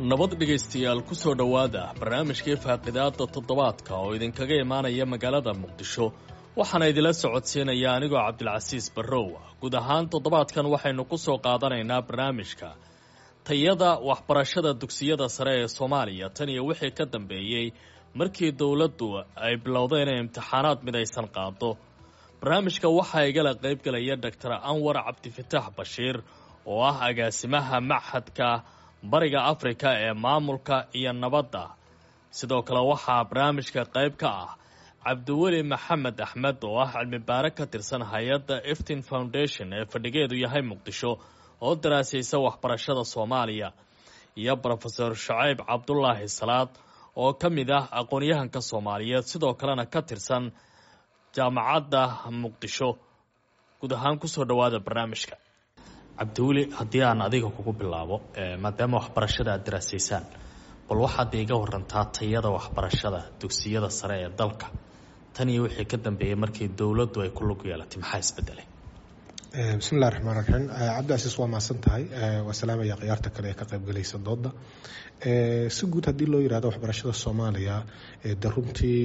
nabad dhegaystayaal ku soo dhowaada barnaamijkii faaqidaada toddobaadka oo idinkaga imaanaya magaalada muqdisho waxaana idila socodsiinaya anigoo cabdilcasiis barrow guud ahaan toddobaadkan waxaynu ku soo qaadanaynaa barnaamijka tayada waxbarashada dugsiyada sare ee soomaaliya tan iyo wixii ka dambeeyey markii dowladdu ay bilowday inay imtixaanaad midaysan qaado barnaamijka waxaa igala qaybgalaya doctor anwar cabdifitaax bashiir oo ah agaasimaha machadka bariga afrika ee maamulka iyo nabadda sidoo kale waxaa barnaamijka qayb ka ah cabdiweli maxamed axmed oo ah cilmi baare ka tirsan hay-adda eftin foundation ee fadhigeedu yahay muqdisho oo daraasaysa waxbarashada soomaaliya iyo brofeor shacayb cabdulaahi salaad oo ka mid ah aqoon-yahanka soomaaliyeed sidoo kalena ka tirsan jaamacadda muqdisho guud ahaan kusoo dhowaada barnaamijka cabdiweli haddii aan adiga kugu bilaabo maadaama waxbarashada aad daraasaysaan bal waxaad iiga warantaa tayada waxbarashada dugsiyada sare ee dalka tan iyo wixii ka dambeeyey markii dowladdu ay ku lug yeelatay maxaa isbedelay bismillahi raxmaan raxiim cabdicasiis waa mahadsan tahay waa salaamaya khiyaarta kale ee ka qaybgalaysa dooda si guud haddii loo yirahdo waxbarashada soomaaliya de runtii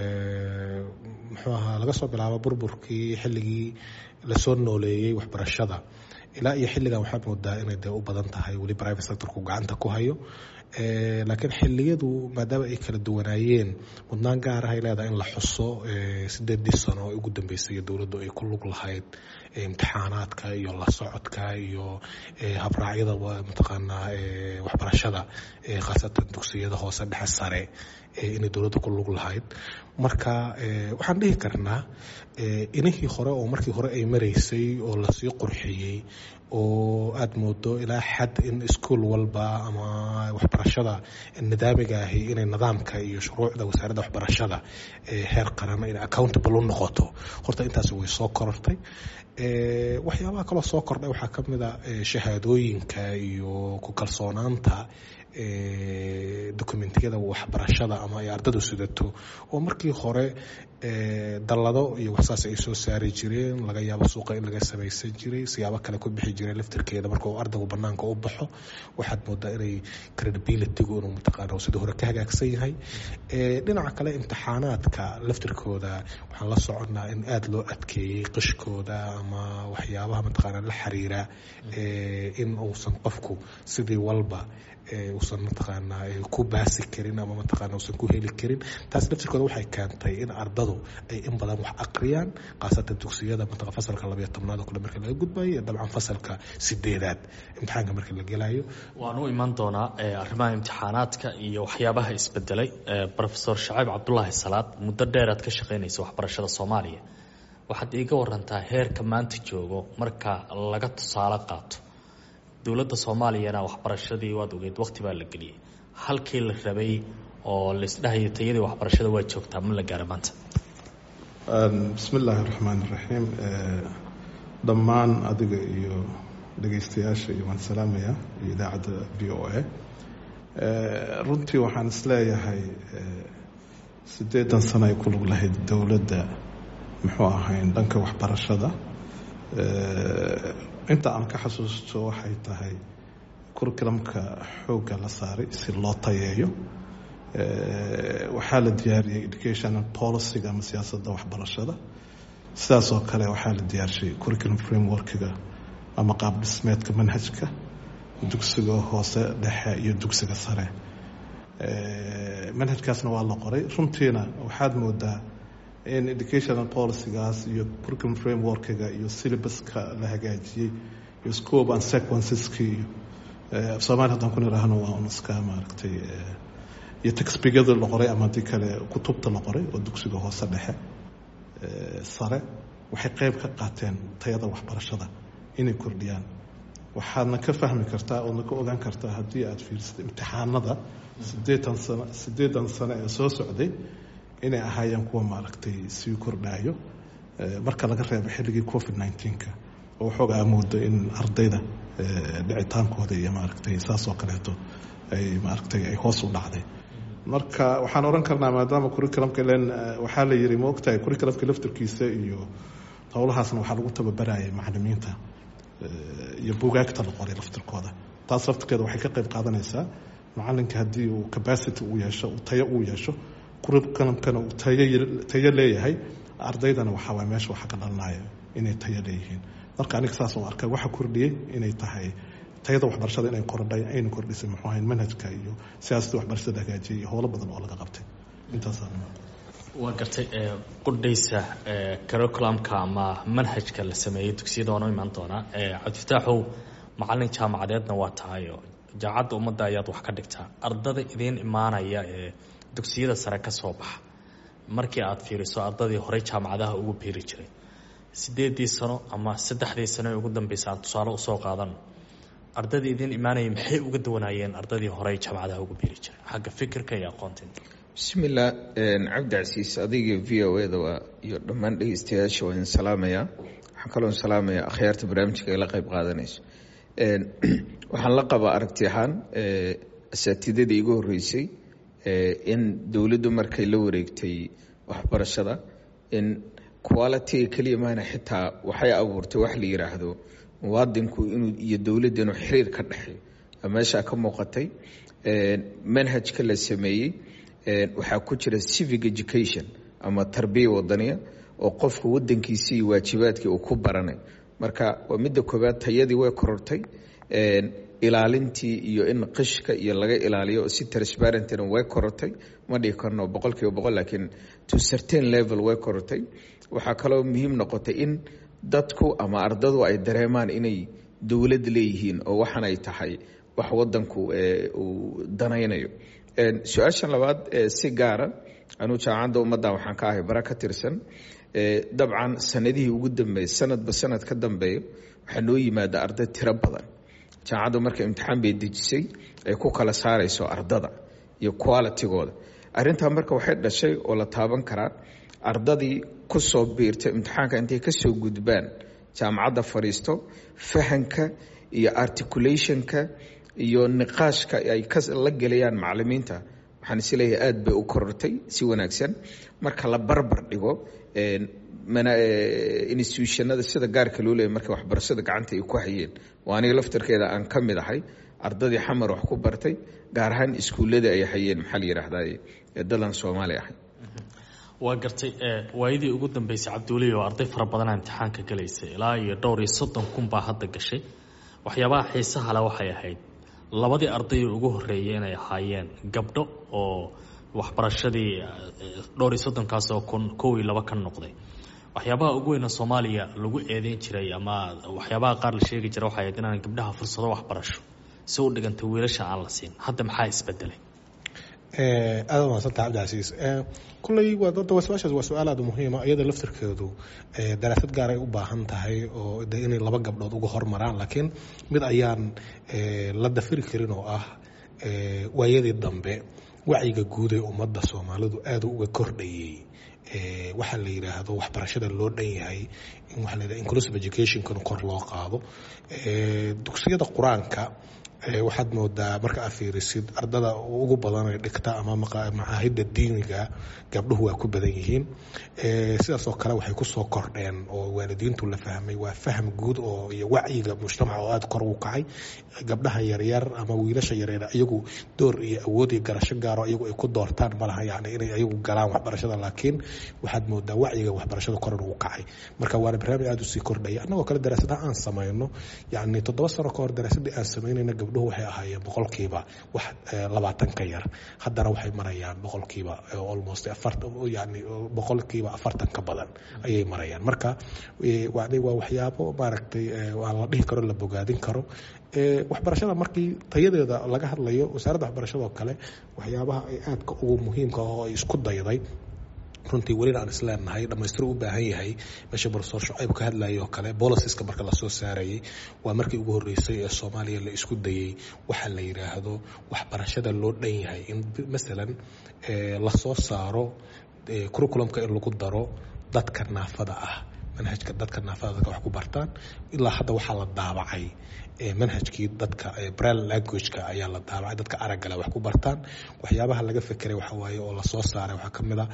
muxuu ahaa laga soo bilaabo burburkii xilligii lasoo nooleeyey waxbarashada ilaa iyo xilligan waxaad moodaa inay dee u badan tahay weli private sectorku gacanta ku hayo laakiin xiliyadu maadaama ay kala duwanaayeen mudnaan gaar ah ay leedahay in la xuso sideedii sano oo ugu dambeysay dowladdu ay ku lug lahayd imtixaanaadka iyo la socodka iyo habraacyada mataqaanaa waxbarashada khaasatan dugsiyada hoose dhexe sare inay dowladda ku lug lahayd marka waxaan dhihi karnaa inihii hore oo markii hore ay maraysay oo lasii qurxiyey oo aada moodo ilaa xad in iskuol walba ama waxbarashada nidaamiga ahi inay nidaamka iyo shuruucda wasaaradda waxbarashada heer qaran inay accountable u noqoto horta intaasi way soo korortay waxyaabaha kaloo soo kordhay waxaa ka mid a shahaadooyinka iyo ku kalsoonaanta dokumentiyada waxbarashada ama ay ardadu sidato oo markii hore dallado iyo waxsaas ay soo saari jireen laga yaabo suuqa in laga samaysan jiray siyaabo kale ku bixi jiray laftirkeeda marka uu ardaygu banaanka u baxo waxaad moodaa inay credibilitygu inuu mataqaana sidii hore ka hagaagsan yahay dhinaca kale imtixaanaadka laftirkooda waxaan la soconnaa in aada loo adkeeyey qishkooda ama waxyaabaha mataqaana la xiriira in uusan qofku sidii walba uusan mataqaanaa ku baasi karin ama mataqaana uusan ku heli karin taas laftirkooda waxay keentay in ardadu ay in badan wax aqriyaan khaasatan dugsiyada mataqan fasalka labayo tobnaad oo kale marka laga gudbayo iyo dabcan fasalka sideedaad imtixaanka marka la gelayo waan u iman doonaa arrimaha imtixaanaadka iyo waxyaabaha isbedelay brofesor shacayb cabdulaahi salaad muddo dheer aad ka shaqaynaysa waxbarashada soomaaliya waxaad iiga warantaa heerka maanta joogo marka laga tusaale qaato dowladda soomaaliyana waxbarashadii waad ogeed waqti baa la geliyey halkii la rabay oo laisdhahayo tayadii waxbarashada waa joogtaa ma la gaara maanta bismi illaahi raxmaan iraxiim dhammaan adiga iyo dhegaystayaasha iyo waan salaamaya iyo idaacadda v o a runtii waxaan isleeyahay siddeedan sano ay ku lug lahayd dowladda muxuu ahayn dhanka waxbarashada inta aan ka xasuusto waxay tahay curriculumka xoogga la saaray si loo tayeeyo waxaa la diyaariyey educational policyga ama siyaasadda waxbarashada sidaas oo kale waxaa la diyaarshay curriculum frameworkiga ama qaab dhismeedka manhajka dugsiga hoose dhexe iyo dugsiga sare manhajkaasna waa la qoray runtiina waxaad moodaa in educational policygaas iyo curriculum frameworkiga iyo syllabuska la hagaajiyey iyo scope and sequenceski iyo soomaali haddaan ku nidhaahno waa un iska maaragtay iyo textbigada la qoray ama haddii kale kutubta la qoray oo dugsiga hoose dhexe sare waxay qeyb ka qaateen tayada waxbarashada inay kordhiyaan waxaadna ka fahmi kartaa oodna ka ogaan kartaa haddii aada fiirsatay imtixaanada sideetan sano siddeedan sano ee soo socday inay ahaayeen kuwa maaragtay sii kordhaayo marka laga reebo xilligii covid nneteen-ka oo waxoogaa moodo in ardayda dhicitaankooda iyo maaragtay saas oo kaleeto ay maaragtay ay hoos u dhacday marka waxaan oran karnaa maadaama curriculumka len waxaa la yiri ma ogtahay curriculumka laftarkiisa iyo howlahaasna waxaa lagu tababarayay macalimiinta iyo bugaagta la qoray laftirkooda taas laftirkeeda waxay ka qayb qaadanaysaa macalinka haddii uu capacity uu yeesho tayo uu yeesho curriculumkana uu tayo leeyahay ardaydana waxaa waay meesha waxa ka dhalanaya inay tayo leeyihiin marka aniga saas oo arkay waxa kordhiyey inay tahay tayada waxbarashada inay kordhay ayna kordhisay muxuu ahayn manhajka iyo siyaasadda waxbarashada hagaajiyay iyo howlo badan oo laga qabtay intaasaan waa gartay qudhaysa curriculumka ama manhajka la sameeyey dugsiyada waanu imaan doonaa cabdifataaxow macalin jaamacadeedna waa tahayo jaamacadda ummadda ayaad wax ka dhigtaa ardada idiin imaanaya ee dugsiyada sare ka soo baxa markii aad fiiriso ardadii horey jaamacadaha ugu biiri jiray sideedii sano ama saddexdii sano ee ugu dambeysa aan tusaale usoo qaadano ardadii idiin imaanaya maxay uga duwanaayeen ardadii horey jaamacadaha ugu biiri jiray xagga fikirka iyo aqoontinta bismillah cabdicasiis adiga v o e da waa iyo dhammaan dhegeystayaasha waa idin salaamaya waxaan kaloo salaamaya akhyaarta barnaamijka ay la qeyb qaadanayso waxaan la qabaa aragti ahaan asaatidadii igu horeysay in dowladdu markay la wareegtay waxbarashada in qualitiga keliya maana xitaa waxay abuurtay wax la yiraahdo muwaadinku inuu iyo dowladda inuu xiriir ka dhexeeyo meeshaa ka muuqatay manhajka la sameeyey waxaa ku jira civic education ama tarbiya wadaniya oo qofka wadankiisi iyo waajibaadkii uu ku baranay marka waa midda koobaad tayadii way korortay ilaalintii iyo in qishka iyo laga ilaaliyo si transparentina way korortay ma dhigi karno boqol kiiba boqol laakiin to certain level way korortay waxaa kaloo muhiim noqotay in dadku ama ardadu ay dareemaan inay dowlad leeyihiin oo waxan ay tahay wax wadanku uu danaynayo su-aashan labaad si gaara anuu jaamacadda ummaddan waxaan ka ahay bara ka tirsan dabcan sanadihii ugu dambeeyey sanadba sanad ka dambeeyo waxaa noo yimaada arday tiro badan jaamacaddu marka imtixaan bay dejisay ay ku kala saarayso ardada iyo qualitigooda arrintaa marka waxay dhashay oo la taaban karaa ardadii ku soo biirtay imtixaanka intay ka soo gudbaan jaamacadda fadhiisto fahanka iyo articulationka iyo niqaashka ay la gelayaan macalimiinta waxaan isleeyahay aada bay u korortay si wanaagsan marka la barbar dhigo institutionada sida gaarka loo leeyay marka waxbarashada gacanta ay ku hayeen waa aniga laftarkeeda aan ka mid ahay ardadii xamar wax ku bartay gaar ahaan iskuulladii ay hayeen maxaa la yidhaahdaa dadan soomaali ahay waa gartay waayadii ugu dambeysay cabdiweli oo arday fara badanaa imtixaanka galaysay ilaa iyo dhowr iyo soddon kun baa hadda gashay waxyaabaha xiisaha le waxay ahayd labadii arday ugu horeeyay inay ahaayeen gabdho oo waxbarashadii dhowr iyo soddonkaasoo kun kow iyo laba ka noqday waxyaabaha ugu weyna soomaaliya lagu eedeyn jiray ama waxyaabaha qaar la sheegi jira waxay ahayd inaan gabdhaha fursado waxbarasho si u dhiganta wiilasha aan la siin hadda maxaa isbedelay aada umahadsanta cabdicasiis kulley wadada su-aashaas waa su-aal aada muhiima iyada laftirkeedu daraasad gaar ay u baahan tahay oo de inay laba gabdhood uga hormaraan laakiin mid ayaan la dafiri karin oo ah waayadii dambe wacyiga guud ee ummadda soomaalidu aada uga kordhayey waxaa la yidhaahdo waxbarashada loo dhan yahay in waxaa la yidhahdo inclusive educationkana kor loo qaado dugsiyada qur-aanka waxaad moodaa marka aad fiirisid ardada ugu badan ee dhigta ama macaahidda diiniga gabdhuhu waa ku badan yihiin sidaasoo kale waxay kusoo kordheen oo waalidiintu la fahmay waa faham guud oo iyo wacyiga mujtamaca oo aada kor ugu kacay gabdhaha yaryar ama wiilasha yaryar iyagu door iyo awood iyo garasho gaaro iyagu ay ku doortaan malaha yani inay iyagu galaan waxbarashada laakiin waxaad moodaa wacyiga waxbarashada koran ugu kacay marka waana barnaamij aada usii kordhaya annagoo kale daraasadaha aan samayno yani toddoba sano ka hor daraasadii aan samaynayna gabdhuhu waxay ahaayeen boqolkiiba wax labaatan ka yar haddana waxay marayaan boqolkiiba almost yani boqolkiiba afartan ka badan ayay marayaan marka waa waxyaabo maaragtay waa la dhihi karo la bogaadin karo waxbarashada markii tayadeeda laga hadlayo wasaaradda waxbarashada oo kale waxyaabaha ay aadka ugu muhiimka oo ay isku dayday runtii welina aan isleenahay dhamaystiro u baahan yahay meesha barsoor shucayb ka hadlayay oo kale bolisiska marka lasoo saarayay waa markii ugu horreysay ee soomaaliya la isku dayey waxaa la yidhaahdo waxbarashada loo dhan yahay in masalan lasoo saaro curriculumka in lagu daro dadka naafada ah manhajka dadka naafada dadka wax ku bartaan ilaa hadda waxaa la daabacay manhajkii dadka bril languageka ayaa la daabacay dadka araggale wax ku bartaan waxyaabaha laga fekeray waxa waaye oo lasoo saaray waxaa ka mid a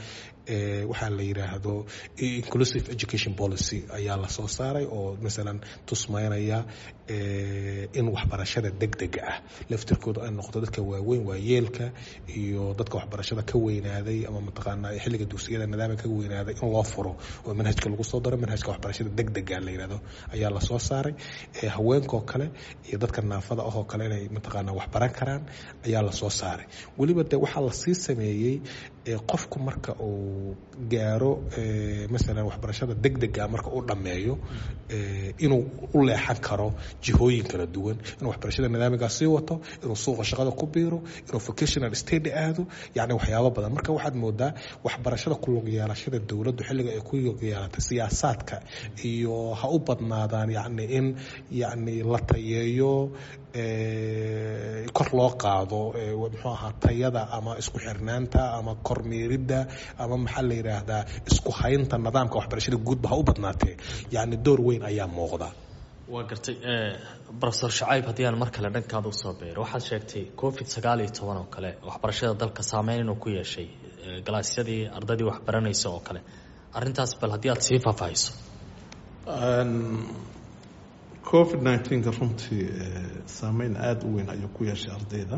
waxaa la yiraahdo inclusive education policy ayaa lasoo saaray oo masalan tusmeynaya in waxbarashada degdega ah laftirkooda ay noqoto dadka waaweyn waayeelka iyo dadka waxbarashada ka weynaaday ama mataqaanaa xilliga dugsiyada nidaamka ka weynaaday in loo furo oo manhajka lagu soo daro manhajka waxbarashada degdega la yirahdo ayaa lasoo saaray haweenkoo kale iyo dadka naafada ahoo kale inay mataqaanaa waxbaran karaan ayaa lasoo saaray weliba de waxaa lasii sameeyey qofku marka uu gaaro masalan waxbarashada degdega marka uu dhammeeyo inuu u leexan karo jihooyin kala duwan inuu waxbarashada nidaamigaa sii wato inuu suuqa shaqada ku biiro inuu vocational state aado yani waxyaabo badan marka waxaad moodaa waxbarashada ku lug yeelashada dowladdu xilliga ay ku lug yeelatay siyaasaadka iyo ha u badnaadaan yani in yani la tayeeyo kor loo qaado muxuu ahaa tayada ama isku xirnaanta ama kormeeridda ama maxaa la yidhaahdaa isku haynta nidaamka waxbarashada guudba ha u badnaatee yani door weyn ayaa muuqda waa gartay rofesor shacayb haddii aan mar kale dhankaada usoo beero waxaad sheegtay covid sagaal iyo toban oo kale waxbarashada dalka saameyn inuu ku yeeshay galaasyadii ardaydii waxbaranaysa oo kale arintaas bal haddii aad sii faahfaahiso covid nneteen-ka runtii saameyn aada u weyn ayuu ku yeeshay ardayda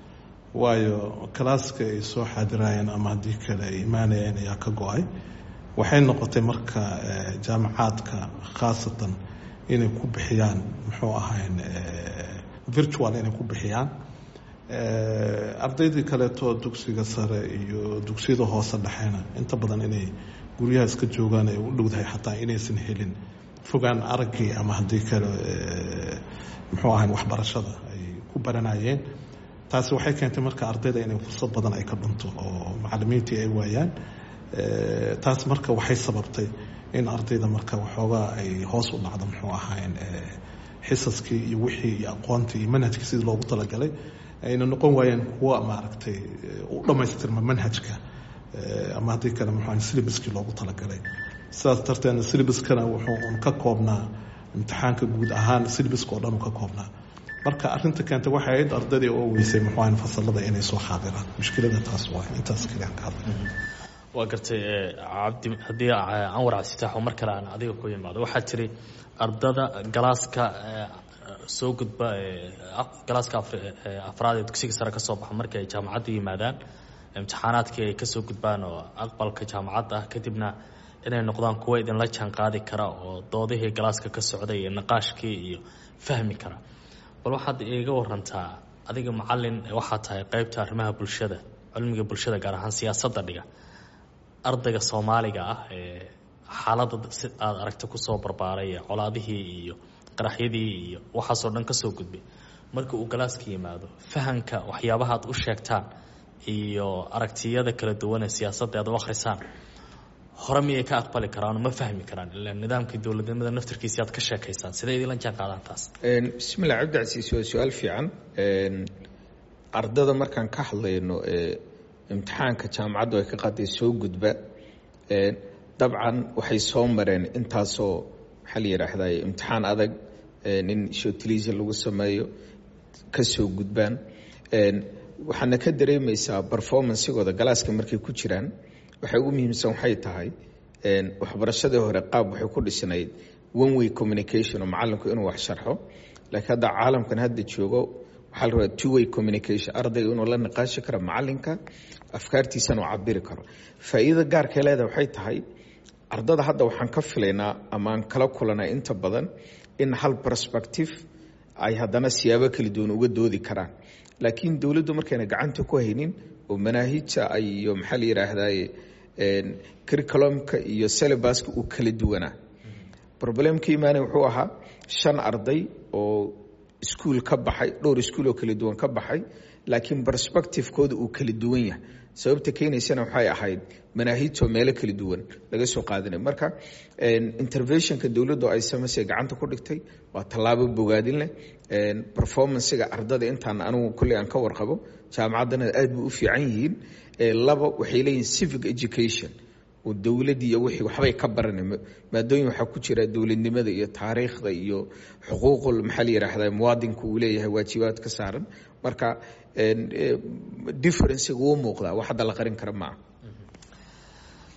waayo kalaaska ay soo xaadirayeen ama haddii kale ay imaanayeen ayaa ka go-ay waxay noqotay marka jaamacaadka khaasatan inay ku bixiyaan muxuu ahayn virtual inay ku bixiyaan ardaydii kaleeto dugsiga sare iyo dugsiyada hoose dhexeena inta badan inay guryaha iska joogaan ay u dhowdahay xataa inaysan helin fogaan araggii ama haddii kale muxuu ahayn waxbarashada ay ku baranayeen taasi waxay keentay marka ardayda inay fursad badan ay ka dhunto oo macalimiintii ay waayaan taas marka waxay sababtay in ardayda marka waxoogaa ay hoos u dhacdo muxuu ahayn xisaskii iyo wixii iyo aqoontii iyo manhajkii sidii loogu talagalay ayna noqon waayeen kuwa maaragtay u dhammaystirma manhajka ama haddii kale muxuu syllabuskii loogu talagalay sidaas darteedna syllabuskana wuxuu un ka koobnaa imtixaanka guud ahaan syllabuska oo dhan uu ka koobnaa marka arinta keentay waxay ahayd ardaydii oo weysay muxuu ahayn fasalada inay soo xaadiraan mushkilada taas waa intaas kaliya aan ka hadlay waa gartay cabdi haddii canwar cabsitaaxo mar kale aan adiga ku yimaado waxaa tiri ardada galaaska soo gudba galaaska afraad ee dugsiga sare ka soo baxa markii ay jaamacadda yimaadaan imtixaanaadkii ay kasoo gudbaan oo aqbalka jaamacadda ah kadibna inay noqdaan kuwa idinla jaan qaadi kara oo doodihii galaaska ka socday iyo naqaashkii iyo fahmi kara bal waxaad iiga warantaa adiga macalin waxaa tahay qeybta arrimaha bulshada cilmiga bulshada gaar ahaan siyaasadda dhiga ardayga soomaaliga ah ee xaaladda si aada aragta kusoo barbaaray colaadihii iyo qaraxyadii iyo waxaasoo dhan kasoo gudbay marka uu galaaska yimaado fahamka waxyaabaha aad u sheegtaan iyo aragtiyada kala duwan ee siyaasadda aad u akhrisaan hore miyay ka aqbali karaan ma fahmi karaan ilaa nidaamkii dowladnimada naftarkiisi aad ka sheekaysaan sidee idinla jaan qaadaan taas bismillah cabdicasiis waa su-aal fiican ardada markaan ka hadlayno imtixaanka jaamacaddu ay ka qaaday soo gudba dabcan waxay soo mareen intaasoo maxaa la yidhaahdaa imtixaan adag in shotiliisa lagu sameeyo ka soo gudbaan waxaana ka dareemaysaa performancegooda galaaska markay ku jiraan waxay ugu muhiimsan waxay tahay waxbarashadii hore qaab waxay ku dhisnayd one way communication oo macalinku inuu wax sharxo laakiin hadda caalamkan hadda joogo waxaa la rabaa two way communication ardayga inuu la niqaashi karo macalinka afkaartiisana uu cabiri karo faa'iidada gaarkay leedahay waxay tahay ardada hadda waxaan ka filaynaa ama aan kala kulanay inta badan in hal perspective ay haddana siyaabo kala duwan uga doodi karaan laakiin dowladdu markayna gacanta ku haynin oo manaahijta iyo maxaa la yidhaahdaye curriculumka iyo syllabuska uu kala duwanaa problemka imaanay wuxuu ahaa shan arday oo iskuol ka baxay dhowr iskuol oo kala duwan ka baxay laakiin perspectivekooda uu kala duwan yahay sababta keenaysana waxay ahayd manaahijtoo meelo kala duwan laga soo qaadanay marka interventionka dowladdu ay samaysay gacanta ku dhigtay waa tallaabo bogaadin leh performancega ardada intaan anigu kolley aan ka warqabo jaamacaddana aad bay u fiican yihiin laba waxay leeyihin civic education oo dowladii iyo wixii waxbay ka baranay maadooyin waxaa ku jira dowladnimada iyo taariikhda iyo xuquuqul maxaa la yidhaahdaa muwaadinka uu leeyahay waajibaad ka saaran marka differencega wuu muuqdaa wax hadda la qarin kara maaha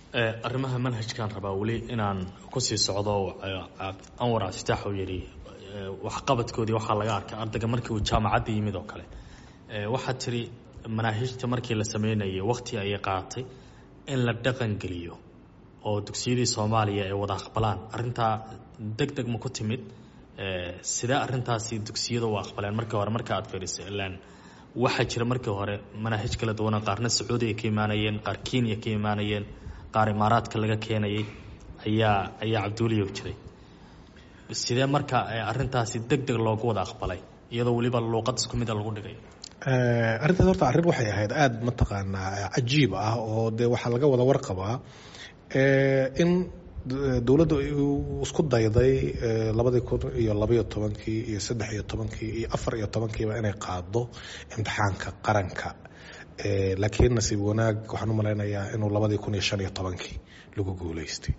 arrimaha manhajkaan rabaa weli inaan kusii socdo anwar cabdifitaax uu yidhi waxqabadkoodii waxaa laga arkay ardayga markii uu jaamacadda yimid oo kale waxaad tiri manaahijta markii la sameynayay wakti ayay qaatay in la dhaqan geliyo oo dugsiyadii soomaaliya ay wada aqbalaan arrintaa deg deg ma ku timid sidee arrintaasi dugsiyada u aqbaleen markii hore marka aad fiiriso ilaan waxaa jira markii hore manaahij kala duwana qaarna sacuudi ay ka imaanayeen qaar kenya ka imaanayeen qaar imaaraadka laga keenayay ayaa ayaa cabduuliyow jiray sidee marka arrintaasi deg deg loogu wada aqbalay iyadoo weliba luuqad isku mida lagu dhigay arrintaas horta arrin waxay ahayd aada mataqaanaa cajiib ah oo dee waxaa laga wada warqabaa in dowladda isku dayday labadii kun iyo labaiyo tobankii iyo saddex iyo tobankii iyo afar iyo tobankiiba inay qaado imtixaanka qaranka laakiin nasiib wanaag waxaan u malaynayaa inuu labadii kun iyo shan iyo tobankii lagu guuleystay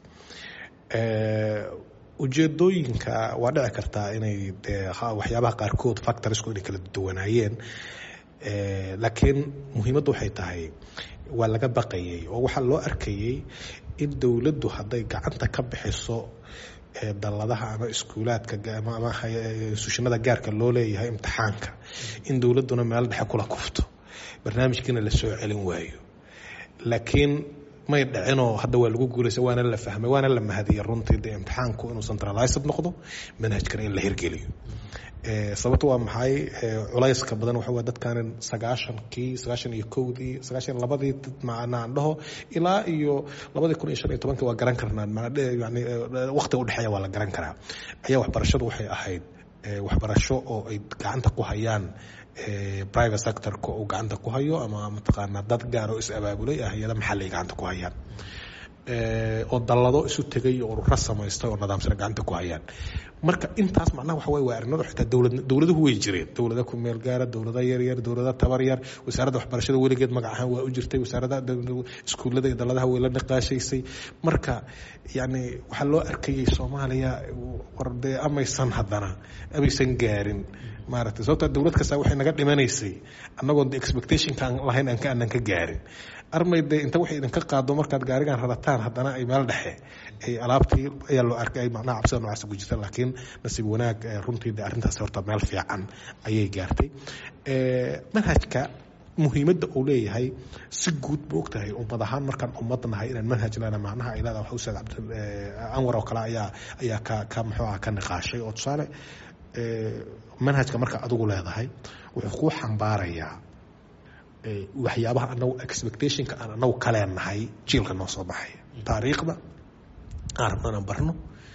ujeedooyinka waa dhici kartaa inay dee waxyaabaha qaarkood factorisku inay kala duwanaayeen laakiin muhiimaddu waxay tahay waa laga baqayay oo waxaa loo arkayay in dowladdu hadday gacanta ka bixiso dalladaha ama iskuulaadka ama sushinada gaarka loo leeyahay imtixaanka in dowladduna meel dhexe kula kufto barnaamijkiina la soo celin waayo laakiin may dhicinoo hadda waa lagu guulaysa waana la fahmay waana la mahadiyay runtii dee imtixaanku inuu centralized noqdo manhajkana in la hirgeliyo sababto waa maxay culayska badan waxa waa dadkan sagaashankii sagaashan iyo kowdii sagaashan labadii macnaan dhaho ilaa iyo labadii kun iyo shan iyo tobankii waa garan karnaa yani waqtiga udhexeeya waa la garan karaa ayaa waxbarashadu waxay ahayd waxbarasho oo ay gacanta ku hayaan private sectorka uu gacanta ku hayo ama mataqaanaa dad gaar oo is abaabulay ah hay-ada maxalli ay gacanta ku hayaan oo dallado isu tegay oo ururo samaystay oo nidaamsana gacanta ku hayaan marka intaas macnaha waxa wey waa arrinadu xitaa dowlad dowladuhu way jireen dowlada ku meel gaara dowlada yaryar dowlada tabar yar wasaaradda waxbarashada weligeed magac ahaan waa u jirtay wasaaradda iskuullada iyo dalladaha way la niqaashaysay marka yacni waxaa loo arkayay soomaaliya war dee amaysan haddana amaysan gaarin maaragtay sababtaa dowlad kasta waxay naga dhimanaysay annagoon de expectationkaan lahayn aan ka aanan ka gaarin armay dee inta waxay idinka qaado markaad gaarigan radataan haddana ay meel dhexe ay alaabtii ayaa loo arkay ay macnaha cabsida noocaas ku jirta laakiin nasiib wanaag runtii de arrintaas horta meel fiican ayay gaartay manhajka muhiimadda uu leeyahay si guud ma og tahay ummad ahaan markaan ummad nahay inaan manhaj lena macnaha ay leedahay waxa ustaad cabdi anwar oo kale ayaa ayaa ka ka muxuu ah ka niqaashay oo tusaale manhajka marka adigu leedahay wuxuu kuu xambaarayaa waxyaabaha anagu expectationka aan anagu kaleenahay jiilka noo soo baxay taariikhda aan rabno inaan barno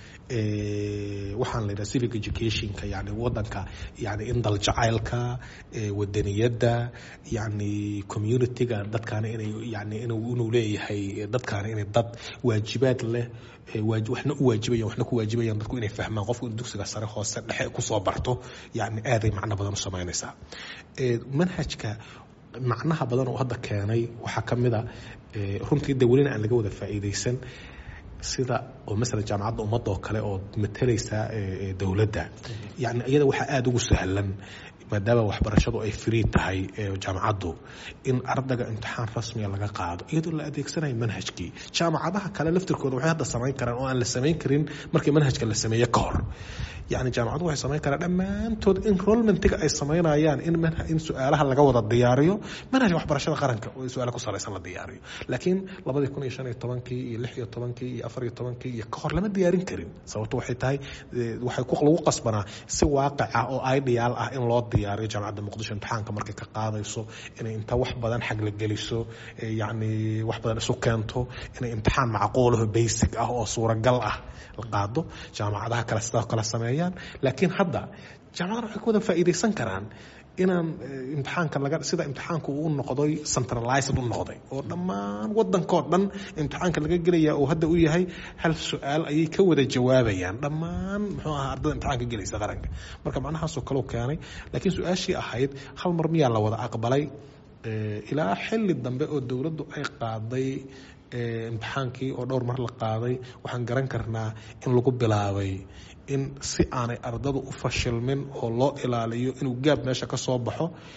waxaan la yidhaha civic educationka yani wadanka yani in daljacaylka wadaniyadda yani communityga dadkaana inay yani inuu leeyahay dadkaana inay dad waajibaad leh waxna u waajibayan waxna ku waajibayaan dadku inay fahmaan qofku in dugsiga sare hoose dhexe kusoo barto yani aaday macno badan u samaynaysaa manhajka macnaha badan oo hadda keenay waxaa ka mid a runtii de welina aan laga wada faa'iidaysan sida oo masalan jaamacadda ummadda oo kale oo matalaysa dowladda yani iyada waxaa aada ugu sahlan maadaama waxbarashadu ay free tahay jaamacaddu in ardayga imtixaan rasmiga laga qaado iyadoo la adeegsanayo manhajkii jaamacadaha kale laftirkooda waxay hadda samayn karaan oo aan la samayn karin markii manhajka la sameeye ka hor yani jaamacadu waxay samayn karaan dhammaantood enrollmentiga ay samaynayaan in in su-aalaha laga wada diyaariyo manhajka waxbarashada qaranka oo su-aala ku salaysan la diyaariyo laakiin labadii kun iyo shan iyo tobankii iyo lix iyo tobankii iyo afar iyo tobankii iyo ka hor lama diyaarin karin sababto waxay tahay waxay lagu qasbanaa si waaqic ah oo ideal ah in loo diyaariyo jaamacadda muqdisho imtixaanka markay ka qaadayso inay inta wax badan xagla geliso yani wax badan isu keento inay imtixaan macquulaho basic ah oo suuragal ah la qaado jaamacadaha kale sidoo kale sameeyaan laakiin hadda jaamacadana waxay ka wada faa'iidaysan karaan inaan imtixaanka laga sida imtixaanku uu noqday centralized u noqday oo dhammaan wadankoo dhan imtixaanka laga gelaya oo hadda u yahay hal su-aal ayay ka wada jawaabayaan dhammaan muxuu ahaa ardada imtixaanka gelaysa qaranka marka macnahaasoo kaleu keenay laakiin su-aashii ahayd hal mar miyaa la wada aqbalay ilaa xilli dambe oo dowladdu ay qaaday imtixaankii oo dhowr mar la qaaday waxaan garan karnaa in lagu bilaabay in si aanay ardadu u fashilmin oo loo ilaaliyo inuu gaab meesha ka soo baxo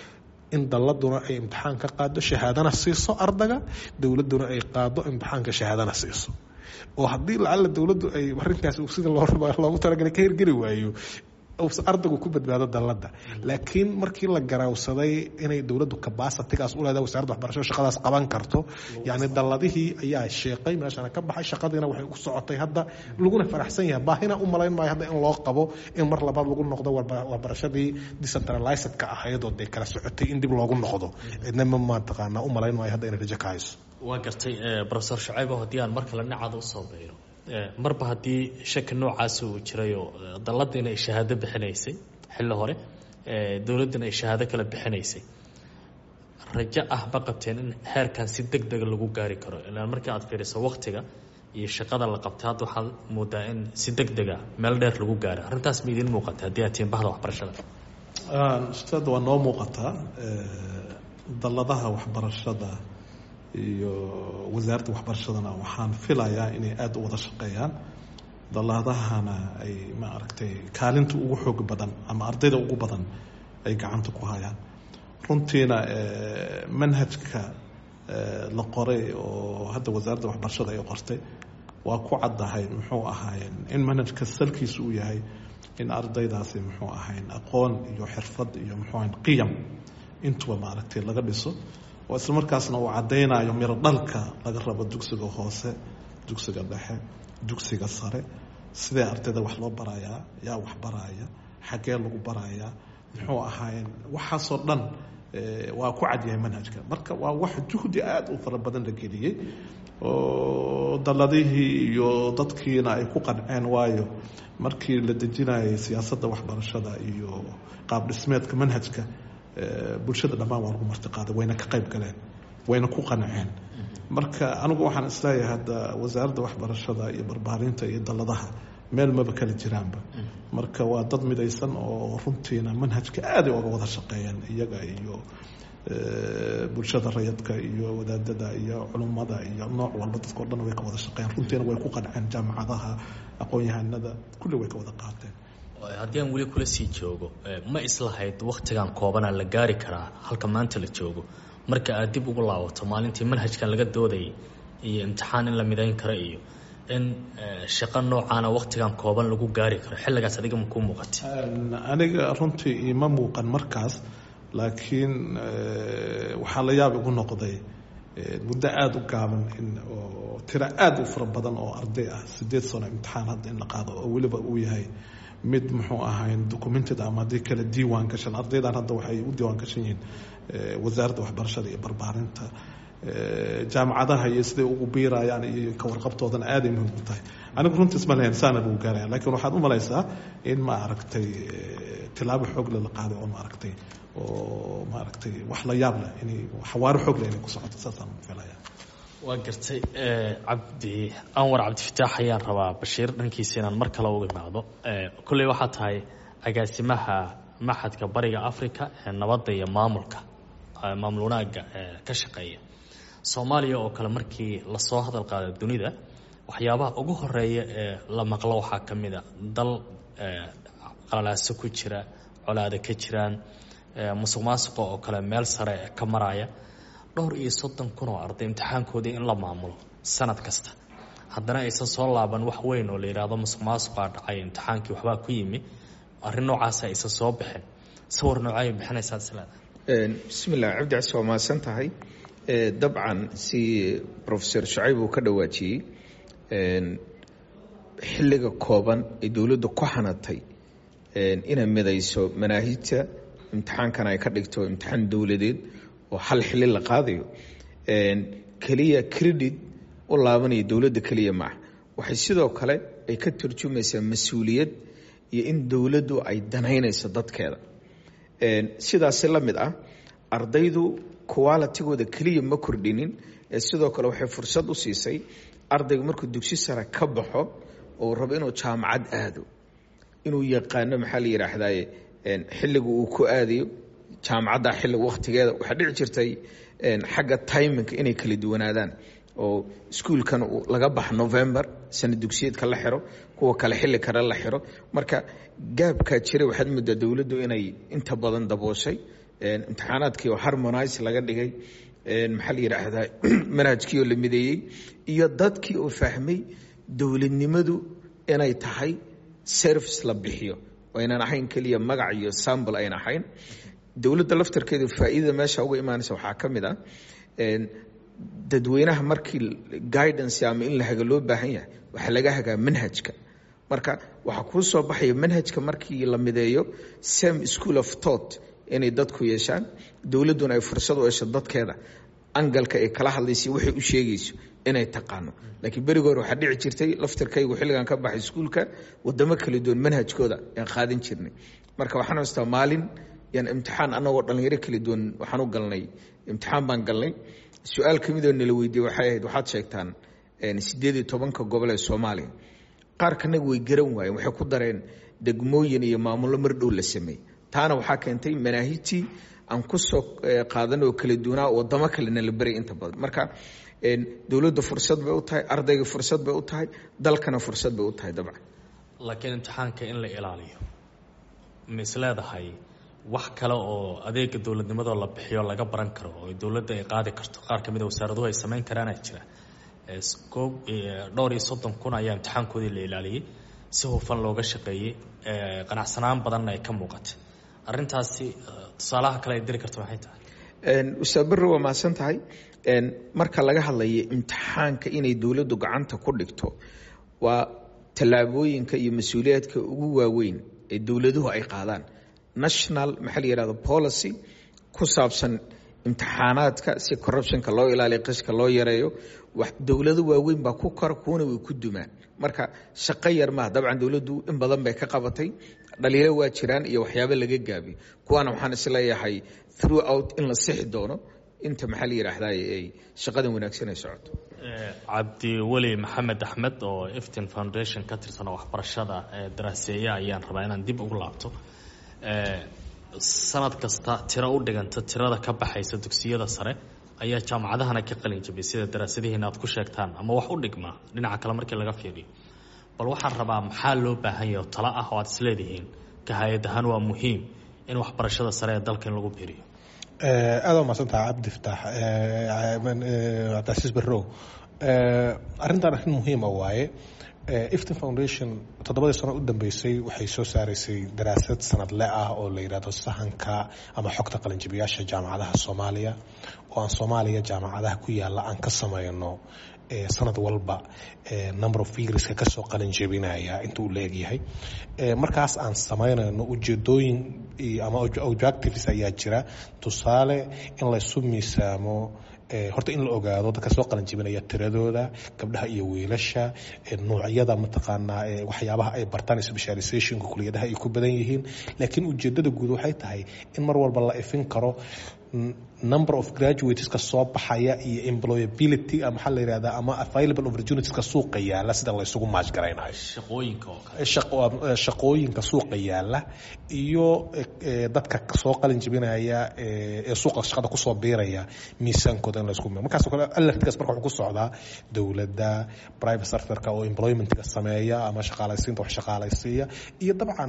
in dalladuna ay imtixaan ka qaado shahaadana siiso ardaga dowladduna ay qaado imtixaanka shahaadana siiso oo haddii lacalla dowladdu ay arrinkaas sida loogu talagalay ka hirgeli waayo ardaygu ku badbaado dalladda laakiin markii la garaawsaday inay dowladdu kabasitigaas u leedahay wasaaradda waxbarashada shaqadaas qaban karto yacni dalladihii ayaa sheeqay meeshana ka baxay shaqadiina waxay ku socotay hadda laguna faraxsan yahay baahina u malayn maayo hadda in loo qabo in mar labaad lagu noqdo waxbarashadii decentralizedka ahayd oo dee kala socotay in dib loogu noqdo cidna ma mataqaanaa u malayn maayo hadda inay rajo ka hayso waa gartay profesor shacaybo haddii aan mar kale dhinacaada usoo bayro marba haddii shaki noocaasi uu jirayoo dalladdiina ay shahaado bixinaysay xilli hore dowladdina ay shahaado kale bixinaysay rajo ah ma qabteen in heerkan si deg dega lagu gaari karo ilaan markii aad fiiriso waktiga iyo shaqada la qabtay hadda waxaad moodaa in si deg dega meel dheer lagu gaaro arrintaas ma idiin muuqata haddii aad tihiin bahda waxbarashada ustaadda waa noo muuqataa dalladaha waxbarashada iyo wasaaradda waxbarashadana waxaan filayaa inay aada u wada shaqeeyaan dalladahana ay maaragtay kaalinta ugu xoog badan ama ardayda ugu badan ay gacanta ku hayaan runtiina manhajka la qoray oo hadda wasaaradda waxbarashada ay qortay waa ku caddahay muxuu ahaayeen in manhajka salkiisu uu yahay in ardaydaasi muxuu ahayn aqoon iyo xirfad iyo muxuu ahayn qiyam intuba maaragtay laga dhiso oo isla markaasna uu caddaynayo miro dhalka laga rabo dugsiga hoose dugsiga dhexe dugsiga sare sidee ardayda wax loo barayaa yaa wax baraya xaggee lagu barayaa muxuu ahaayeen waxaasoo dhan waa ku cadyahay manhajka marka waa wax juhdi aada u fara badan la geliyey oo dalladihii iyo dadkiina ay ku qanceen waayo markii la dejinayay siyaasadda waxbarashada iyo qaab dhismeedka manhajka bulshada dhammaan waa lagu martiqaaday wayna ka qayb galeen wayna ku qanceen marka anigu waxaan isleeyahay hadda wasaaradda waxbarashada iyo barbaarinta iyo dalladaha meel maba kala jiraanba marka waa dad midaysan oo runtiina manhajka aaday oga wada shaqeeyeen iyaga iyo bulshada rayadka iyo wadaadada iyo culummada iyo nooc walba dadka o dhan way ka wada shaqeeyeen runtiina way ku qanceen jaamacadaha aqoon-yahanada kulli way ka wada qaateen haddii aan weli kula sii joogo ma islahayd waktigan koobanaa la gaari karaa halka maanta la joogo marka aad dib ugu laabato maalintii manhajkan laga doodayay iyo imtixaan in la midayn karo iyo in shaqo noocaana waktigan kooban lagu gaari karo xilligaas adiga makuu muuqatay aniga runtii ima muuqan markaas laakiin waxaa la yaab igu noqday muddo aada u gaaban in oo tiro aada u fara badan oo arday ah sideed sano imtixaan hadda in la qaado oo weliba uu yahay mid muxuu ahayn documented ama haddii kale diiwaan gashan ardaydan hadda waxay u diiwaan gashan yihiin wasaaradda waxbarashada iyo barbaarinta jaamacadaha iyo siday ugu biirayaan iyo ka warqabtoodana aaday muhiim u tahay anigu runtiis ma lahayn saana lagu gaaraya lakiin waxaad u malaysaa in ma aragtay tilaabo xoogle la qaaday oo maaragtay oo maaragtay wax la yaab leh inay xawaaro xoog leh inay ku socoto saasaan filaya waa gartay cabdi anwar cabdifataax ayaan rabaa bashiir dhankiisa inaan mar kale uga imaado kolley waxaa tahay agaasimaha maxadka bariga africa ee nabadda iyo maamulka maamul wanaagga ka shaqeeya soomaaliya oo kale markii lasoo hadal qaada dunida waxyaabaha ugu horeeya ee la maqlo waxaa ka mid a dal qalalaaso ku jira colaada ka jiraan musuq maasuqa oo kale meel sare ka maraya dhowr iyo soddon kun oo arday imtixaankoodii in la maamulo sanad kasta haddana aysan soo laaban wax weyn oo la yidhaahdo musuq maasuqaa dhacay imtixaankii waxbaa ku yimi arrin noocaasa aysan soo bixin sawir noocay bixinaysaa isleedahay bismillah cabdi cas waa mahadsan tahay dabcan si profesor shacayb uu ka dhawaajiyey xilliga kooban ee dowladdu ku xanatay inay midayso manaahijta imtixaankan ay ka dhigto imtixaan dowladeed oo hal xili la qaadayo keliya credit u laabanaya dowladda keliya maaha waxay sidoo kale ay ka turjumaysaa mas-uuliyad iyo in dowladdu ay danaynayso dadkeeda sidaasi la mid ah ardaydu qualitigooda keliya ma kordhinin ee sidoo kale waxay fursad u siisay ardayga markuu dugsi sare ka baxo oo rabo inuu jaamacad aado inuu yaqaano maxaa la yidhaahdaye xilliga uu ku aadayo jaamacadda xilliga wakhtigeeda waxaa dhici jirtay xagga timinka inay kala duwanaadaan oo iskuulkan laga baxa november sana dugsiyeedka la xiro kuwa kale xilli kale la xiro marka gaabkaa jiray waxaad moodaa dowladdu inay inta badan dabooshay imtixaanaadkii oo harmonise laga dhigay maxaa la yidhaahdaa manhajkii oo la mideeyey iyo dadkii oo fahmay dowladnimadu inay tahay service la bixiyo oo aynan ahayn keliya magac iyo sambl ayna ahayn dowladda laftarkeedu faa'iidada meesha uga imaanaysa waxaa ka mid ah dadweynaha markii guidance ama in la haga loo baahan yahay waxaa laga hagaa manhajka marka waxaa kuu soo baxaya manhajka markii la mideeyo same school of thought inay dadku yeeshaan dowladduna ay fursad u hesho dadkeeda angalka ay kala hadlaysa waxay u sheegayso inay taqaano laakiin berigi hore waxaa dhici jirtay laftirkaygu xilligan ka baxay iskuulka wadamo kala duwan manhajkooda aan qaadan jirnay marka waxaan haystaa maalin yaan imtixaan anagoo dhalinyaro kala duwan waxaan u galnay imtixaan baan galnay su-aal ka midoo nala weydiiyey waxay ahayd waxaad sheegtaan sideed iyo tobanka gobol ee soomaaliya qaar kanaga way garan waayeen waxay ku dareen degmooyin iyo maamullo mar dhow la sameeyey taana waxaa keentay manaahijtii aan ku soo qaadan oo kala duwanaa wadamo kalena la beray inta badan marka dowladda fursad bay u tahay ardayga fursad bay u tahay dalkana fursad bay u tahay dabcan laakiin imtixaanka in la ilaaliyo ma is leedahay wax kale oo adeega dowladnimadoo la bixiyo laga baran karo oo dowladda ay qaadi karto qaar ka mid a wasaaraduhu ay samayn karaana jira koob dhowr iyo soddon kun ayaa imtixaankoodii la ilaaliyey si hufan looga shaqeeyey qanacsanaan badanna ay ka muuqatay arrintaasi tusaalaha kale ay diri karto maxay tahay ustaad barre waa mahadsan tahay marka laga hadlayo imtixaanka inay dowladdu gacanta ku dhigto waa tallaabooyinka iyo mas-uuliyaadka ugu waaweyn ee dowladuhu ay qaadaan national maxaa la yihahdo policy ku saabsan imtixaanaadka si corruptionka loo ilaaliyo qishka loo yareeyo dowlado waaweyn baa ku kora kuwana way ku dumaan marka shaqo yar maaha dabcan dowladdu in badan bay ka qabatay dhaliilo waa jiraan iyo waxyaabo laga gaabiyo kuwaana waxaan isleeyahay throughout in la sixi doono inta maxaa la yidhaahdaa ay shaqadan wanaagsan ay socoto cabdiweli maxamed axmed oo eftin foundation ka tirsan oo waxbarashada daraaseeya ayaan rabaa inaan dib ugu laabto sanad kasta tiro u dhiganta tirada ka baxaysa dugsiyada sare ayaa jaamacadahana ka qalin jabiyay sida daraasadihiina aad ku sheegtaan ama wax u dhigmaa dhinaca kale markii laga fiiriyo bal waxaan rabaa maxaa loo baahan yahay oo talo ah oo aad isleedihiin ka hay-ad ahaan waa muhiim in waxbarashada sare ee dalka in lagu biiriyo aada waa mahadsantaha cabdi fataax cabdicasiis barrow arrintan arrin muhiima waaye iftin foundation toddobadii sano u dambeysay waxay soo saaraysay daraasad sanadle ah oo la yidhahdo sahanka ama xogta qalinjibiyaasha jaamacadaha soomaaliya oo aan soomaaliya jaamacadaha ku yaalla aan ka sameyno sanad walba number of figreska kasoo qalinjebinaya inta uu leegyahay markaas aan sameynayno ujeedooyin ama objectives ayaa jira tusaale in laysu miisaamo horta in la ogaado dadka soo qalanjibinaya tiradooda gabdhaha iyo wiilasha noocyada mataqaanaa waxyaabaha ay bartaan specializationka kuliyadaha ay ku badan yihiin laakiin ujeedada guud waxay tahay in mar walba la ifin karo number of graduateska soo baxaya iyo employability maxaa la yihahdaa ama available opportunitieska suuqa yaala sida laysugu maajgaraynayo shaqooyinka oo kale shaqooyinka suuqa yaala iyo dadka soo qalin jibinaya ee suuqa shaqada kusoo biiraya miisaankooda in laysku markaas kale alertkaas marka wuxuu ku socdaa dowladda private sectorka oo employmentga sameeya ama shaqaalaysiinta wax shaqaalaysiiya iyo dabcan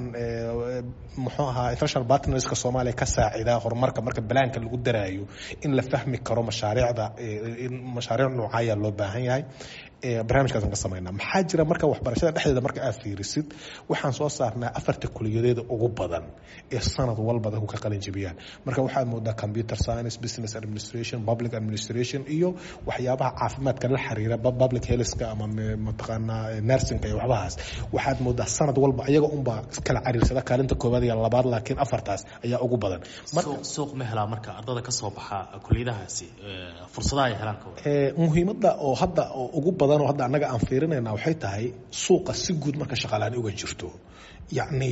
muxuu ahaa international partnerska soomaaliya ka saacida horumarka marka balaanka lagu daraayo in la fahmi karo mashaariicda mashaariic noocaya loo baahan yahay barnaamijkaasaan ka sameynaa maxaa jira marka waxbarashada dhexdeeda marka aad fiirisid waxaan soo saarnaa afarta kuliyadeeda ugu badan ee sanad walba dadku ka qalin jibiyaan marka waxaad moodaa computer science business administration public administration iyo waxyaabaha caafimaadka la xiriira public healthka ama mataqaanaa nursingka iyo waxbahaas waxaad moodaa sanad walba iyaga unbaa kala cariirsada kaalinta koowaad iyo labaad laakiin afartaas ayaa ugu badan suuq ma helaa marka ardada ka soo baxa kuliyadahaasi fursadaha ay helaan muhiimadda oo hadda ugu badan oo hadda annaga aan fiirinayna waxay tahay suuqa si guud marka shaqaalaani uga jirto yacni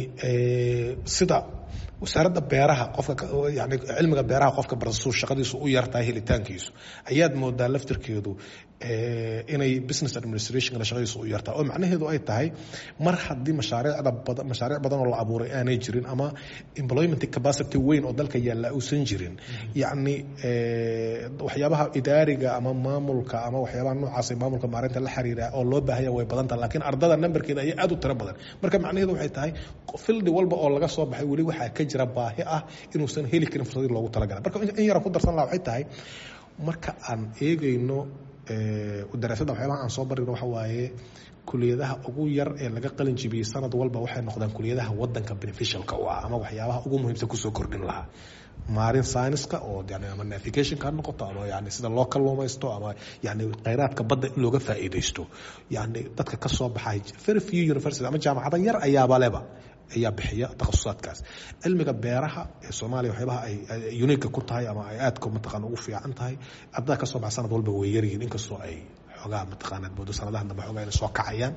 sida wasaaradda beeraha qofka yani cilmiga beeraha qofka barasuu shaqadiisu u yartahay helitaankiisu ayaad moodaa laftirkeedu inay business administration shaqadiisa u yartaa oo macnaheedu ay tahay mar haddii mashaariicda badan mashaariic badan oo la abuuray aanay jirin ama employment capacity weyn oo dalka yaalla uusan jirin yacni waxyaabaha idaariga ama maamulka ama waxyaabaha noocaas maamulka maareynta la xiriira oo loo baahanya way badan tahay laakiin ardada numberkeeda ayaa aad u tiro badan marka macnaheedu waxay tahay fildi walba oo laga soo baxay weli waxaa ka jira baahi ah inuusan heli karin fursadii loogu talagalay marka in yaran ku darsan laha waxay tahay marka aan eegayno daraasadda waxyaabaha aan soo barino waxa waaye kuliyadaha ugu yar ee laga qalin jibiyey sanad walba waxay noqdaan kuliyadaha wadanka beneficialka u ah ama waxyaabaha ugu muhiimsan kusoo kordhin lahaa maarin scienska oo yani ama navigationka ha noqoto ama yani sida loo kalluumaysto ama yani kheyraadka badda in looga faa'iidaysto yani dadka ka soo baxay very few university ama jaamacada yar ayaaba leba ayaa bixiya takhasusaadkaas cilmiga beeraha ee soomaaliya waxyaabaha ay uniga ku tahay ama ay aadka mataqaana ugu fiican tahay ardada ka soo baxa sanad walba way yaryihiin inkastoo ay xoogaa mataqaana moodo sanadaha dambe xoogaa inay soo kacayaan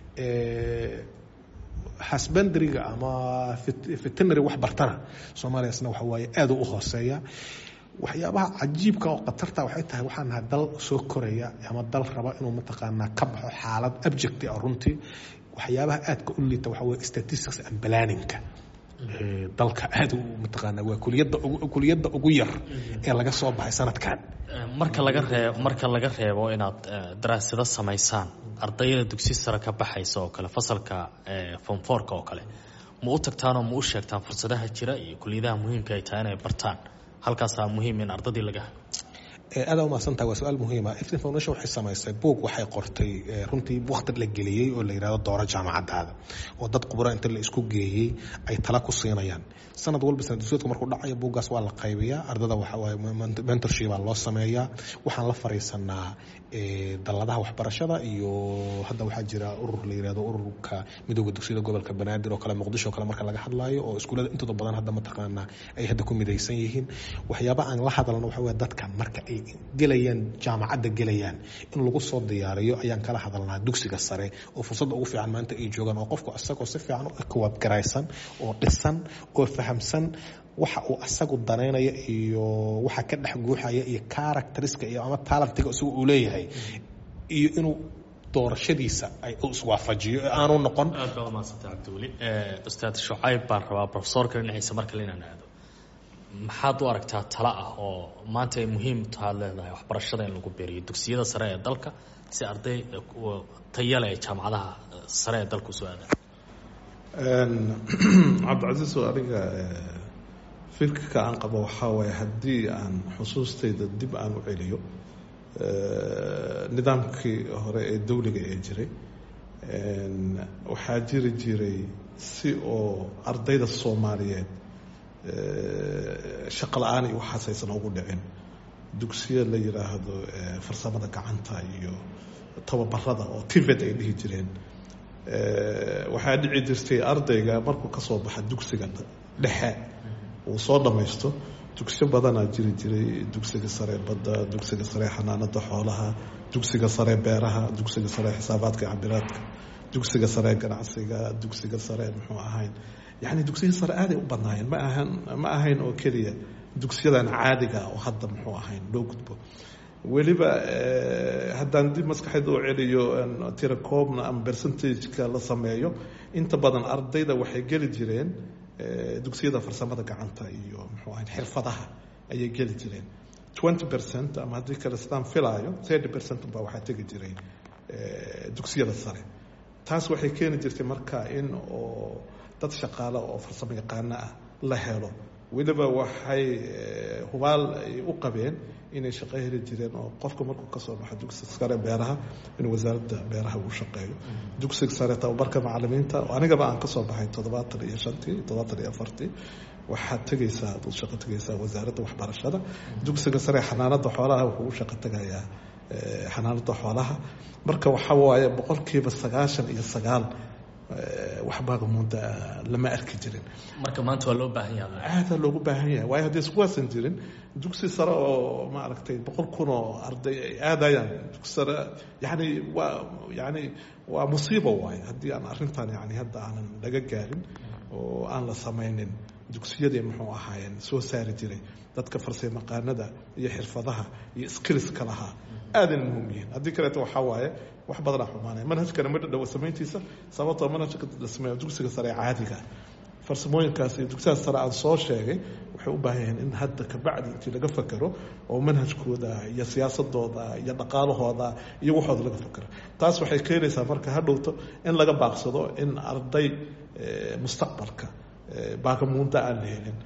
hasbandariga ama veterinary wax bartana soomaaliya isna waxa waaye aad u hooseeya waxyaabaha cajiibka oo khatarta waxay tahay waxaan nahay dal soo koraya ama dal raba inuu mataqaanaa ka baxo xaalad abject ah runtii waxyaabaha aadka u liita waxa weye statistics and planningka dalka aad mataqaana waa kuliyadda kuliyadda ugu yar ee laga soo baxay sanadkan marka laga reeb marka laga reebo inaad daraasado samaysaan ardayda dugsi sare ka baxaysa oo kale fasalka fonforka oo kale ma u tagtaanoo ma u sheegtaan fursadaha jira iyo kuliyadaha muhiimka ay tahay inay bartaan halkaasaa muhiim in ardadii laga aada umahadsantaha waa su-aal muhiima iftin foundation waxay samaysay buog waxay qortay runtii wakti la geliyey oo la yidhahdo dooro jaamacadaada oo dad khubra inta la isku geeyey ay tala ku siinayaan sanad walba sanadsuudka markuu dhacayo buuggaas waa la qaybiyaa ardada waxawaaye mentorshipaa loo sameeyaa waxaan la fariisanaa dalladaha waxbarashada iyo hadda waxaa jira urur la yirahdo ururka midooda dugsiyada gobolka banaadir oo kale muqdisho o kale marka laga hadlaayo oo iskuullada intooda badan hadda mataqaanaa ay hadda ku midaysan yihiin waxyaaba aan la hadalno waxa weye dadka marka ay gelayaan jaamacadda gelayaan in lagu soo diyaariyo ayaan kala hadalnaa dugsiga sare oo fursadda ugu fiican maanta ay joogaan oo qofku isagoo si fiican u kawaadgaraysan oo dhisan oo fahamsan waxa uu asagu danaynayo iyo waxa ka dhex guuxaya iyo characteriska iyo ama talentiga isagu uu leeyahay iyo inuu doorashadiisa ay iswaafajiyo ee aanu noqon aad baa umahadsantay cabdiweli ustaad shucayb baan rabaa profesorka dhinaciisa mar kale inaan aado maxaad u aragtaa tala ah oo maanta ay muhiim taad leedahay waxbarashada in lagu beeriyo dugsiyada sare ee dalka si arday tayale ay jaamacadaha sare ee dalka usoo aadaan cabdicasiis oo aniga fikirka aan qabo waxaa waaye haddii aan xusuustayda dib aan u celiyo nidaamkii hore ee dawliga ee jiray waxaa jiri jiray si oo ardayda soomaaliyeed shaqo la-aan iyo waxaas aysan ugu dhicin dugsiya la yiraahdo farsamada gacanta iyo tababarada oo tived ay dhihi jireen waxaa dhici jirtay ardayga markuu ka soo baxa dugsiga dhexe uu soo dhammaysto dugsiyo badanaa jiri jiray dugsiga sare badda dugsiga sare xanaanada xoolaha dugsiga sare beeraha dugsiga sare xisaabaadka cabiraadka dugsiga sare ganacsiga dugsiga sare muxuu ahayn yani dugsiya sare aaday u badnaayeen ma ahan ma ahayn oo keliya dugsiyadan caadiga oo hadda muxuu ahayn loo gudbo weliba haddaan dib maskaxeed oo celiyo tirakoobna ama percentageka la sameeyo inta badan ardayda waxay geli jireen dugsiyada farsamada gacanta iyo muxuu ahayn xirfadaha ayay geli jireen twenty percent ama haddii kale sidaan filaayo thirty percent baa waxaa tegi jiray dugsiyada sare taas waxay keeni jirtay marka in oo dad shaqaale oo farsamo yaqaano ah la helo weliba waxay hubaal ay u qabeen inay shaqo heli jireen oo qofka markuu kasoo baxo dugsiga sare beeraha inuu wasaaradda beeraha uu shaqeeyo dugsiga sare tababarka macalimiinta anigaba aan kasoo baxay toddobaatan iyo shantii toddobaatan iyo afartii waxaad tegaysaa ad shaqo tegaysaa wasaaradda waxbarashada dugsiga sare xanaanada xoolaha wuxuu u shaqo tegayaa xanaanada xoolaha marka waxa waaye boqolkiiba sagaashan iyo sagaal waxbaa mudda lama arki jirin marka maanta waa loo baahan yaha aada loogu baahan yahay waayo haddii iskuwaasan jirin dugsi sare oo maaragtay boqol kun oo arday ay aadayaan dugsi sare yani waa yani waa musiibo waayo haddii aan arrintan yani hadda aanan laga gaarin oo aan la samaynin dugsiyadii muxuu ahaayeen soo saari jiray dadka farsamaqaanada iyo xirfadaha iyo skillska lahaa aadan muhiim yihiin haddii kaleeto waxaa waaye wax badanaa xumaanaya manhajkana ma dhadhawo samayntiisa sababtoo manhajka la sameeyo dugsiga sare ee caadiga farsamooyinkaas iyo dugsiyaas sare aan soo sheegay waxay u baahan yihiin in hadda kabacdi intii laga fakero oo manhajkooda iyo siyaasadooda iyo dhaqaalahooda iyo waxooda laga fakero taas waxay keenaysaa marka hadhowto in laga baaqsado in arday mustaqbalka baagamuunda aan la helin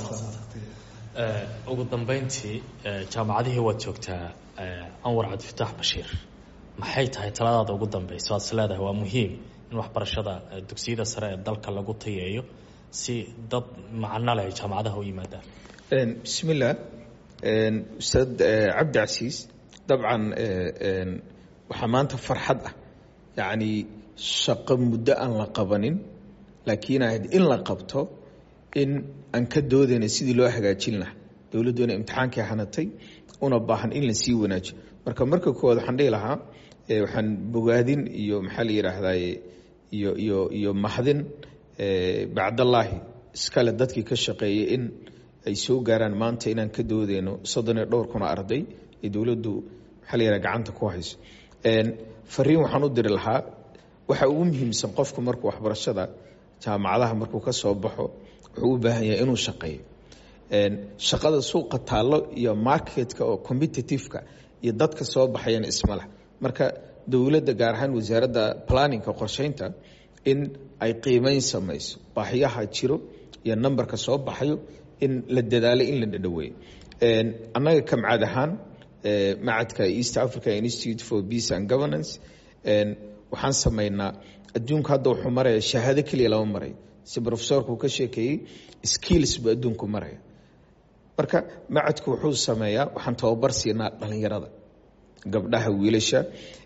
ugu dambeyntii jaamacadihii waad joogtaa anwar cabdifitaax bashiir maxay tahay taladaada ugu dambeysa waad is leedahay waa muhiim in waxbarashada dugsiyada sare ee dalka lagu tayeeyo si dad macno leh jaamacadaha u yimaadaan bismillah ustaad cabdi casiis dabcan waxaa maanta farxad ah yacni shaqo muddo aan la qabanin laakiin ahayd in la qabto in aan ka doodayna sidii loo hagaajin lahaa dowladdoona imtixaankii hanatay una baahan in la sii wanaajiyo marka marka koowaad waxaan dhihi lahaa waxaan bogaadin iyo maxaa la yidhaahdaye iyo iyo iyo maxdin bacdallaahi iskale dadkii ka shaqeeyay in ay soo gaaraan maanta inaan ka doodeyno soddon iyo dhowr kuna arday ee dowladdu maxaa la yidhaha gacanta ku hayso fariin waxaan u diri lahaa waxa ugu muhiimsan qofku markuu waxbarashada jaamacadaha markuu ka soo baxo wuxuu u baahan yahay inuu shaqeeyo shaqada suuqa taallo iyo marketka oo competitiveka iyo dadka soo baxayana ismaleh marka dowladda gaar ahaan wasaaradda planninka qorsheynta in ay qiimeyn samayso baahiyaha jiro iyo numberka soo baxayo in la dadaalo in la dhadhaweeyo annaga kamcad ahaan macadka east africa institute for peace and governance waxaan samaynaa adduunku hadda wuxuu maraya shahaado keliya lama maray si rofesorku uu ka sheekeeyey skills buu adduunku maraya marka macadku wuxuu sameeyaa waxaan tababar siinaa dhalinyarada gabdhaha wiilasha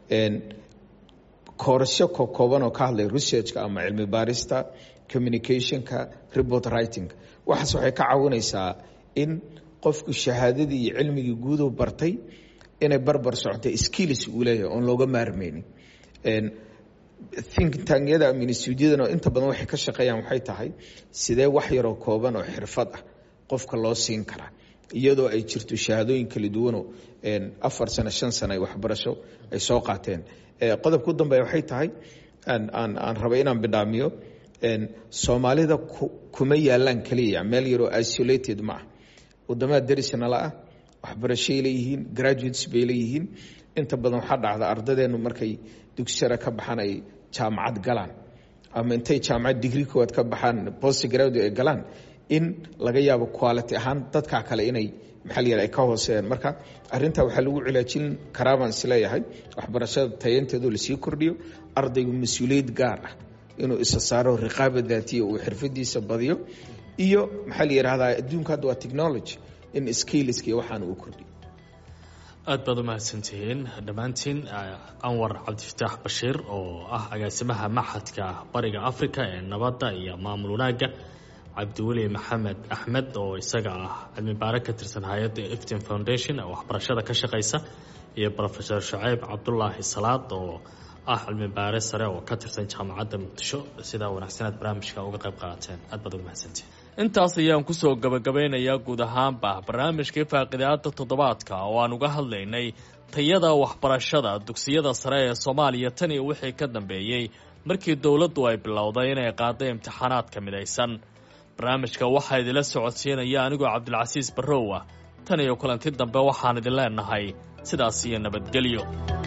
koorasyo kokooban oo ka hadlaya researchka ama cilmi baarista communicationka report writingka waxaas waxay ka caawinaysaa in qofku shahaadadii iyo cilmigii guudu bartay inay barbar socotay skills uu leeyahay oon looga maarmeynin think tangyada ama instituudyadana inta badan waxay ka shaqeeyaan waxay tahay sidee wax yaroo kooban oo xirfad ah qofka loo siin karaa iyadoo ay jirto shahaadooyin kala duwanoo afar sano shan sano ay waxbarasho ay soo qaateen qodobka u dambeeya waxay tahay aan raba inaan bidhaamiyo soomaalida kuma yaalaan keliya meel yaroo isolated ma ah wadamada darisnala ah waxbarashay leeyihiin graduates bay leeyihiin inta badan waxaa dhacda ardadeennu markay dugsi sare ka baxaan ay jaamacad galaan ama intay jaamacad digri koowaad ka baxaan post graduate ay galaan in laga yaabo quality ahaan dadkaa kale inay maxaa la yidhaha ay ka hooseeyaan marka arrintaa waxaa lagu cilaajin karaa baan isleeyahay waxbarashada tayanteedu lasii kordhiyo ardaygu mas-uuliyad gaar ah inuu isa saaro riqaaba daatiya uu xirfadiisa badiyo iyo maxaa la yidhahdaa adduunka hadda waa technology in skiliska waxaan uu kordhiyo aad baad u mahadsantihiin dhammaantiin anwar cabdifataax bashiir oo ah agaasimaha maxadka bariga africa ee nabadda iyo maamul wanaagga cabdiweli maxamed axmed oo isaga ah cilmi baare ka tirsan hay-adda eftin foundation ee waxbarashada ka shaqeysa iyo rofesor shaceyb cabdulaahi salaad oo ah cilmi baare sare oo ka tirsan jaamacadda muqdisho sidaa wanaagsaneed barnaamijka uga qayb qaateen aad baad uga mahadsantihiin intaas ayaan kusoo gabagabeynayaa guud ahaanba barnaamijkii faaqidaada toddobaadka oo aan uga hadlaynay tayada waxbarashada dugsiyada sare ee soomaaliya tan iyo wixii ka dambeeyey markii dowladdu ay bilowday inay qaaday imtixaanaadka midaysan barnaamijka waxaa idinla socodsiinaya anigoo cabdilcasiis barrow ah tan iyo kulanti dambe waxaan idin leenahay sidaas iyo nabadgelyo